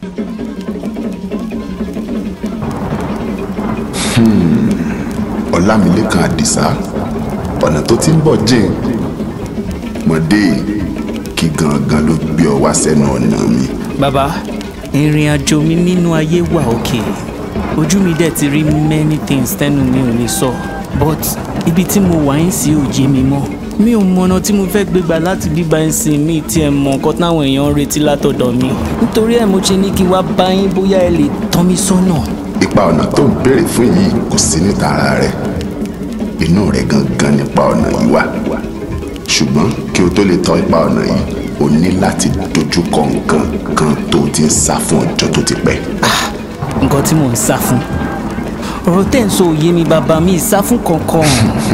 ọlámilékan àdìsá ọ̀nà tó ti ń bọ̀ jìn mọ̀dé kí gangan ló gbé ọ wá sẹ́nu ọ̀nà mi. bàbá ìrìn àjò mi nínú ayé wà òkè ojú mi dẹ̀ ti rí many things tẹ́nu mi ò lè sọ but ibi tí mo wà ń sí òye mi mọ́ mi ò mọ̀nà tí mo fẹ́ gbégbà láti bíbá ẹ̀ sìn mí tí ẹ mọ̀ nǹkan táwọn èèyàn ń retí látọ̀dọ̀ mi nítorí ẹ̀ mo ṣe ní kí wá bá yín bóyá ẹ lè tọ́ mi sọ́nà. ipa ọ̀nà tó ń béèrè fún yìí kò sí níta ara rẹ inú rẹ gangan nípa ọ̀nà yìí wà ṣùgbọ́n kí o tó lè tọ́ ipa ọ̀nà yìí o ní láti dojú kọ nǹkan kan tó o ti ń sá fún ọjọ́ tó ti pẹ́. nǹkan tí mò ń sá fún ọ̀rọ̀ tẹ́ ń sọ òye mi bàbá mi ìsá fún kankan.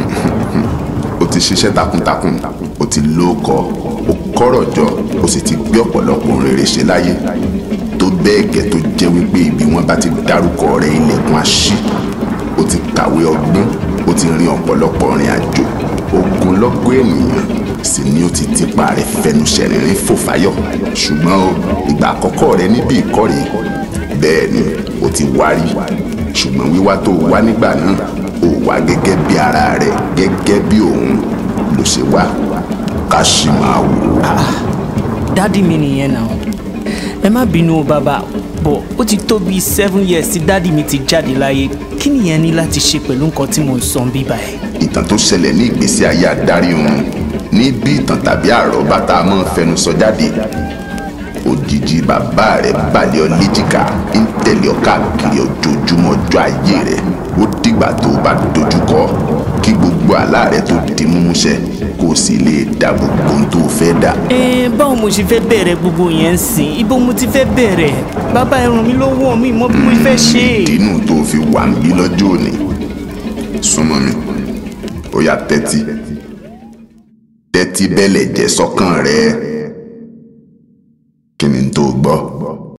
o ti ṣiṣẹ́ takuntakun o ti lóko o kọ́rọ̀ jọ o sì ti gbé ọ̀pọ̀lọpọ̀ ohun rere ṣe láyé tó bẹ́ẹ̀ gẹ́ tó jẹ́ wípé ibi wọn bá ti dárúkọ rẹ ilẹ̀kùn àṣì o ti kàwé ọgbọ́n o ti rin ọ̀pọ̀lọpọ̀ rìn àjò ogunlọ́gọ̀ ènìyàn sì ni o ti tipa rẹ fẹnu ṣẹ̀rìnrín fòfáyọ̀ ṣùgbọ́n o ìgbà àkọ́kọ́ rẹ níbi ìkórè bẹ́ẹ̀ ni o ti wárí ṣùgbọ́n wíwá tó wá nígbà náà ó wá gẹ́gẹ́ bí ara rẹ gẹ́gẹ́ bí òun ló ṣe wá ká sì máa wò ó. dádì mi nìyẹn náà ẹ má bínú o bàbá bọ̀ ó ti tó bíi seven years tí dádì mi ti jáde láyé kí nìyẹn ní láti ṣe pẹ̀lú nǹkan tí mò ń sọ bíbá ẹ̀. ìtàn tó ṣẹlẹ̀ ní ìgbésí ayé adarí òun ní bí ìtàn tàbí àròbá tá a máa ń fẹnu sọ jáde òjijì bàbá rẹ̀ balẹ̀ ọ léjìká ń tẹ̀lé ọ káàkiri ojoojúmọ́ ọjọ́ ayé rẹ̀ ó dìgbà tó o bá dojúkọ kí gbogbo àlá rẹ̀ tó di múmúṣẹ kó o sì lè dá gbogbo ohun tó o fẹ́ dà. ẹ báwo mo ṣe fẹ́ bẹ̀rẹ̀ gbogbo yẹn ń sìn ibo mo ti fẹ́ bẹ̀rẹ̀ bàbá ẹ ràn mí lọ́wọ́ mi mọ bí mo fẹ́ ṣe. ìdínú tó o fi wà ń bí lọ́jọ́ òní súnmọ́ mi ó yá tẹ́tí tẹ́tí bẹ́lẹ̀ jẹ́ sọ́kàn rẹ̀ kí ni tó gbọ́.